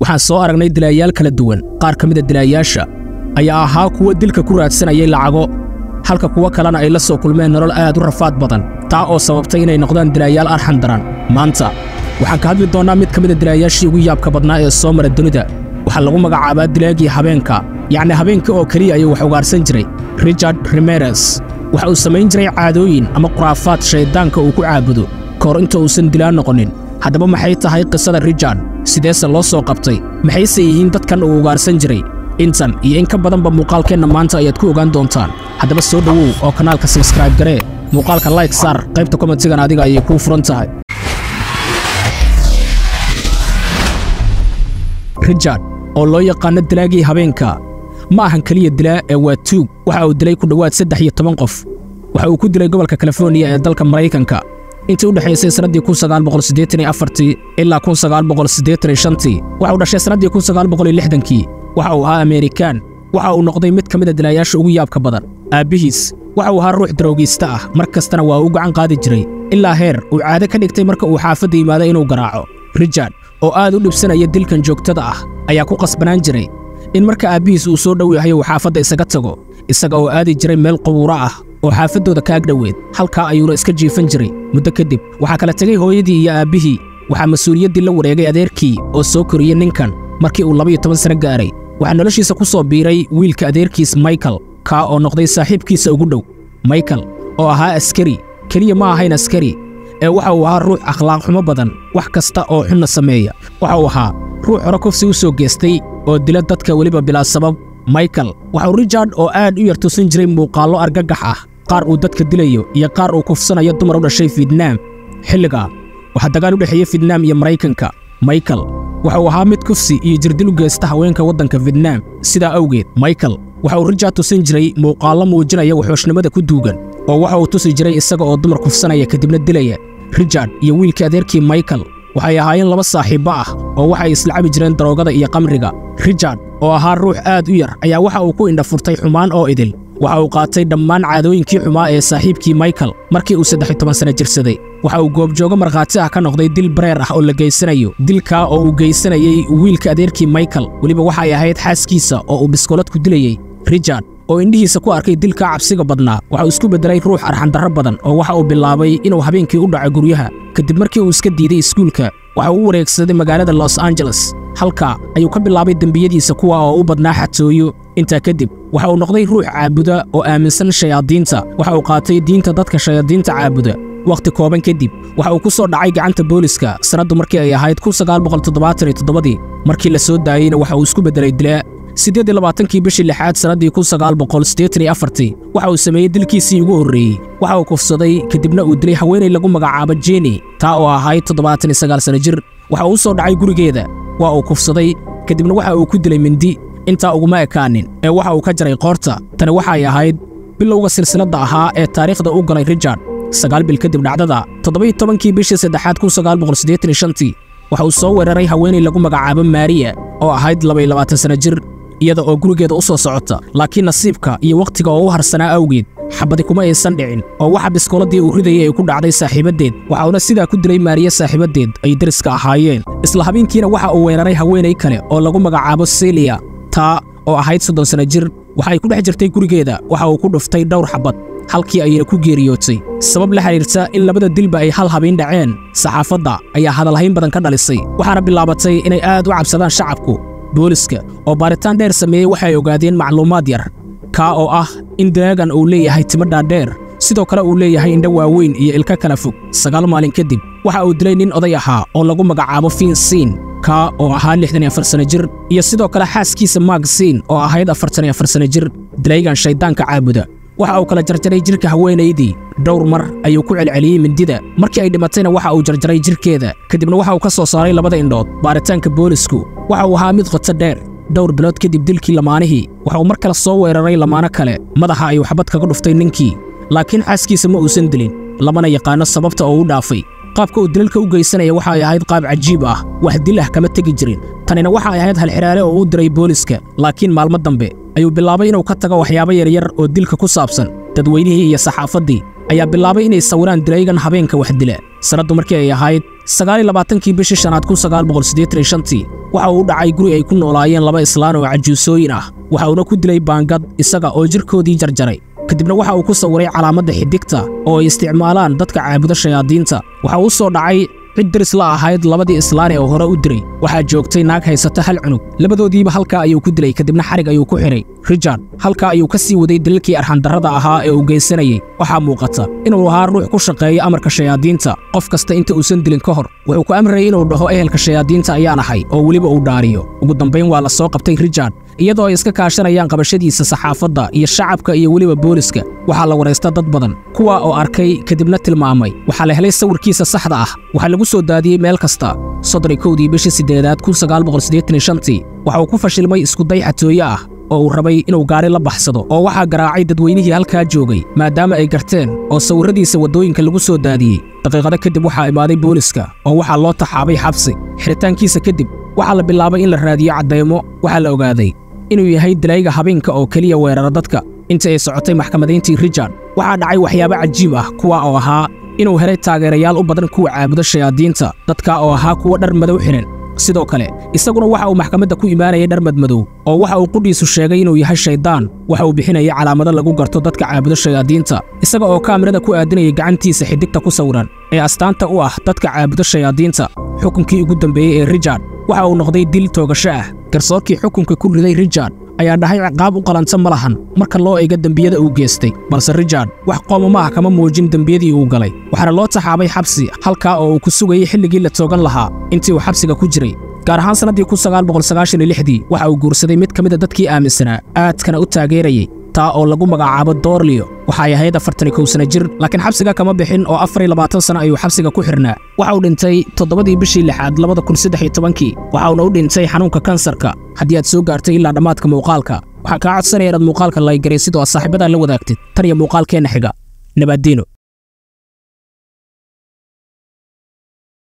waxaan soo aragnay dilaayaal kala duwan qaar ka mida dilaayaasha ayaa ahaa kuwa dilka ku raadsanayay lacago halka kuwo kalena ay la soo kulmeen nolol aad u rafaad badan taa oo sababtay inay noqdaan dilaayaal arxan daran maanta waxaan ka hadli doonnaa mid ka mida dilaayaashii ugu yaabka badnaa ee soo mara dunida waxaa lagu magacaabaa dilaagii habeenka yacni habeenka oo keliya ayuu wax ugaarsan jiray richard rimeres waxa uu samayn jiray caadooyin ama khuraafaad shayddaanka uu ku caabudo ka hor inta uusan dilaan noqonin haddaba maxay tahay qisada richard sideese loo soo qabtay maxayse yihiin dadkan uu ugaarsan jiray intan iyo in ka badanba muuqaalkeenna maanta ayaad ku ogaan doontaan haddaba soo dhowow oo kanaalka sabskraibe garee muuqaalka layg saar qaybta komentigan adiga ayay kuu furan tahay richard oo loo yaqaano dilaagii habeenka ma ahan keliya dilaa ee waa tuug waxa uu dilay ku dhowaad saddex iyo toban qof waxa uu ku dilay gobolka californiya ee dalka maraykanka intii u dhexaysay sannaddii kun sagaal boqol siddeetan iyo afartii ilaa kun sagaal boqol siddeetan iyo shantii waxa uu dhashay sannaddii kun sagaal boqol iyo lixdankii waxa uu ahaa ameerikaan waxa uu noqday mid ka mid a dilaayaasha ugu yaabka badan aabbihiis waxa uu ahaa ruux daroogiista ah mar kastana waa uu gacan qaadi jiray ilaa heer uu caado ka dhigtay marka uu xaafadda yimaado inuu garaaco richard oo aad u dhibsanaya dilkan joogtada ah ayaa ku qasbanaan jiray in marka aabbihiis uu soo dhow yahay uu xaafadda isaga tago isaga oo aadi jiray meel qubuuro ah oo xaafaddooda ka agdhoweed halkaa ayuuna iska jiifan jiray muddo kadib waxaa kala tegay hooyadii iyo aabbihii waxaa mas-uuliyaddii la wareegay adeerkii oo soo koriyey ninkan markii uu labaiyo toban sano gaaray waxaa noloshiisa ku soo biiray wiilka adeerkiis michael kaa oo noqday saaxiibkiisa ugu dhow michael oo ahaa askari keliya ma ahayn askari ee waxa uu ahaa ruux akhlaaq xumo badan wax kasta oo xunna sameeya waxa uu ahaa ruux hore kufsi u soo geestay oo dila dadka weliba bilaa sabab michael waxa uu richard oo aad u yar tusin jiray muuqaallo argagax ah qaar uu dadka dilayo iyo qaar uu kufsanayo dumar u dhashay fietnaam xilligaa waxaa dagaal u dhexeeya fietnaam iyo maraykanka michael waxa uu ahaa mid kufsi iyo jirdil u geysta haweenka waddanka fietnaam sidaa awgeed michael waxa uu richard tusin jiray muuqaallo muujinaya waxooshnimada ku duugan oo waxa uu tusi jiray isaga oo dumar kufsanaya kadibna dilaya richard iyo wiilkii adeerkii michael waxay ahaayeen laba saaxiibbo ah oo waxay islacabi jireen daroogada iyo qamriga richard oo ahaa ruux aad u yar ayaa waxa uu ku indhafurtay xumaan oo idil waxa uu qaatay dhammaan caadooyinkii xumaa ee saaxiibkii michael markii uu saddex iyo toban sanno jirsaday waxa uu goobjoogo markhaati ah ka noqday dil bareer ah oo la geysanayo dilkaa oo uu geysanayey wiilka adeerkii michael weliba waxay ahayd xaaskiisa oo uu biskoolad ku dilayey richard oo indhihiisa ku arkay dilkaa cabsiga badnaa waxa uu isku beddelay ruux arxandarro badan oo waxa uu bilaabay inuu habeenkii u dhaco guryaha kadib markii uu iska diiday iskuulka waxa uu u wareegsaday magaalada los angeles halkaa ayuu ka bilaabay dembiyadiisa kuwa oo u badnaa xatooyo intaa kadib waxa uu noqday ruux caabuda oo aaminsan shayaadiinta waxa uu qaatay diinta dadka shayaadiinta caabuda wakhti kooban kadib waxa uu ku soo dhacay gacanta booliska sannaddu markii ay ahayd kun sagaal boqol toddobaatan iyo toddobadii markii la soo daayeyna waxa uu isku beddelay dilaa siddeed iyo labaatankii bishii lixaad sannaddii kun sagaal boqol siddeetan iyo afartii waxa uu sameeyey dilkiisii ugu horreeyey waxa uu kufsaday kadibna uu dilay haweenay lagu magacaabo jeni taa oo ahayd toddobaatan iyo sagaal sanno jir waxa uu u soo dhacay gurigeeda waa uu kufsaday kadibna waxa uu ku dilay mindi intaa uguma ekaanin ee waxa uu ka jaray qoorta tani waxay ahayd bilowga silsiladda ahaa ee taariikhda u galay richard sagaal bil kadib dhacdada toddoba-iyo tobankii bishii saddexaad kun sagaal boqol siddeetan iyo shantii waxa uu soo weeraray haweenay lagu magacaabo maariya oo ahayd laba-iyo labaatan sanno jir iyada oo gurigeeda u soo socota laakiin nasiibka iyo wakhtiga oo u harsanaa awgeed xabadi kuma aysan dhicin oo waxa biskooladii uu ridayay ay ku dhacday saaxiibaddeed waxa uuna sidaa ku dilay maariya saaxiibaddeed ay deriska ahaayeen isla habeenkiina waxa uu weeraray haweenay kale oo lagu magacaabo seliya taa oo ahayd soddon sanno jir waxa ay ku dhex jirtay gurigeeda waxa uu ku dhuftay dhowr xabad halkii ayayna ku geeriyootay sabab la xidhiirta in labada dilba ay hal habeen dhaceen saxaafadda ayaa hadalhayn badan ka dhalisay waxaana bilaabatay inay aad u cabsadaan shacabku booliska oo baaritaan dheer sameeyey waxay ogaadeen macluumaad yar kaa oo ah in dilaagan uu leeyahay timo dhaadheer sidoo kale uu leeyahay indho waaweyn iyo ilka kala fog sagaal maalin kadib waxa uu dilay nin oday ahaa oo lagu magacaabo fiinsiin kaa oo ahaa lixdan iyo afar sanno jir iyo sidoo kale xaaskiisa maagsiin oo ahayd afartan iyo afar sanno jir dilaygan shayddaanka caabuda waxa uu kala jarjaray jidhka haweenaydii dhowr mar ayuu ku celceliyey mindida markii ay dhimatayna waxa uu jarjaray jidhkeeda kadibna waxa uu ka soo saaray labada indhood baaritaanka boolisku waxa uu ahaa mid qoto dheer dhowr bilood kadib dilkii lamaanihii waxa uu mar kale soo weeraray lamaano kale madaxa ayuu xabad kaga dhuftay ninkii laakiin xaaskiisa ma uusan dilin lamana yaqaanno sababta oo u dhaafay qaabka uu dilalka u geysanaya waxa ay ahayd qaab cajiib ah wax dil ah kama tegi jirin tanina waxa ay ahayd halxidhaale oo u diray booliska laakiin maalmo dambe ayuu bilaabay inuu ka tago waxyaabo yaryar oo dilka ku saabsan dadweynihii iyo saxaafaddii ayaa bilaabay inay sawiraan dilaygan habeenka wax dila sannaddu markii ay ahayd sagaaliyo labaatankii bishii shanaad kun sagaal boqol siddeetan iyo shantii waxa uu u dhacay guri ay ku noolaayeen laba islaan oo cajuusooyin ah waxa uuna ku dilay baangad isaga oo jirkoodii jarjaray kadibna waxa uu ku sawiray calaamadda xidigta oo ay isticmaalaan dadka caabuda shayaadiinta waxa uu soo dhacay cid deris la ahayd labadii islaane oo hore u diray waxaa joogtay naag haysata hal cunug labadoodiiba halkaa ayuu ku dilay kadibna xarig ayuu ku xidhay richard halkaa ayuu ka sii waday daliilkii arxandarrada ahaa ee uu geysanayey waxaa muuqata inuu ahaa ruux ku shaqeeya amarka shayaadiinta qof kasta inta uusan dilin ka hor wuxuu ku amrayay inuu dhaho ehelka shayaadiinta ayaan ahay oo weliba uu dhaariyo ugu dambayn waa la soo qabtay richard iyadoo ay iska kaashanayaan qabashadiisa saxaafadda iyo shacabka iyo weliba booliska waxaa la waraysta dad badan kuwa oo arkay kadibna tilmaamay waxaa la helay sawirkiisa saxda ah waxaa lagu soo daadiyey meel kasta soddon kowdii bishii siddeedaad kun sagaal boqol siddeetan iyo shantii waxa uu ku fashilmay iskuday xatooye ah oo uu rabay inuu gaari la baxsado oo waxaa garaacay dadweynihii halkaa joogay maadaama ay garteen oo sawirradiisa waddooyinka lagu soo daadiyey daqiiqado kadib waxaa imaaday booliska oo waxaa loo taxaabay xabsi xiritaankiisa kadib waxaa la bilaabay in la raadiyo caddaymo waxaa la ogaaday inuu yahay dalayga habeenka oo keliya weerara dadka inta ay socotay maxkamadayntii richard waxaa dhacay waxyaabo cajiib ah kuwa oo ahaa inuu helay taageerayaal u badan kuwa caabuda shayaadiinta dadka oo ahaa kuwa dhar madow xidhan sidoo kale isaguna waxa uu maxkamadda ku imaanayay dhar madmadow oo waxa uu qudhiisu sheegay inuu yahay shayddaan waxa uu bixinayay calaamado lagu garto dadka caabuda shayaadiinta isaga oo kaamirada ku aadinayay gacantiisa xidigta ku sawiran ee astaanta u ah dadka caabuda shayaadiinta xukunkii ugu dambeeyey ee richard waxa uu noqday dil toogasho ah garsoorkii xukunka ku riday richard ayaa dhahay ciqaab u qalanta ma lahan marka loo eega dembiyada uu geystay balse richard wax qoomama ah kama muujin dembiyadii uu galay waxaana loo taxaabay xabsi halkaa oo uu ku sugayey xilligii la toogan lahaa intii uu xabsiga ku jiray gaar ahaan sannaddii kun sagaal boqol sagaashan iyo lixdii waxa uu guursaday mid ka mid a dadkii aaminsanaa aadkana u taageerayey taa oo lagu magacaabo doorliyo waxay ahayd afartan iyo kow sana jir laakiin xabsiga kama bixin oo afar iyo labaatan sano ayuu xabsiga ku xidhnaa waxa uu dhintay toddobadii bishii lixaad labada kun saddex iyo tobankii waxa uuna u dhintay xanuunka kansarka haddii aad soo gaartay ilaa dhammaadka muuqaalka waxaa kaa codsanaya inaad muuqaalka laygaray sidoo aad saaxiibadaa la wadaagtid tan iyo muuqaalkeenna xiga nabaaddiino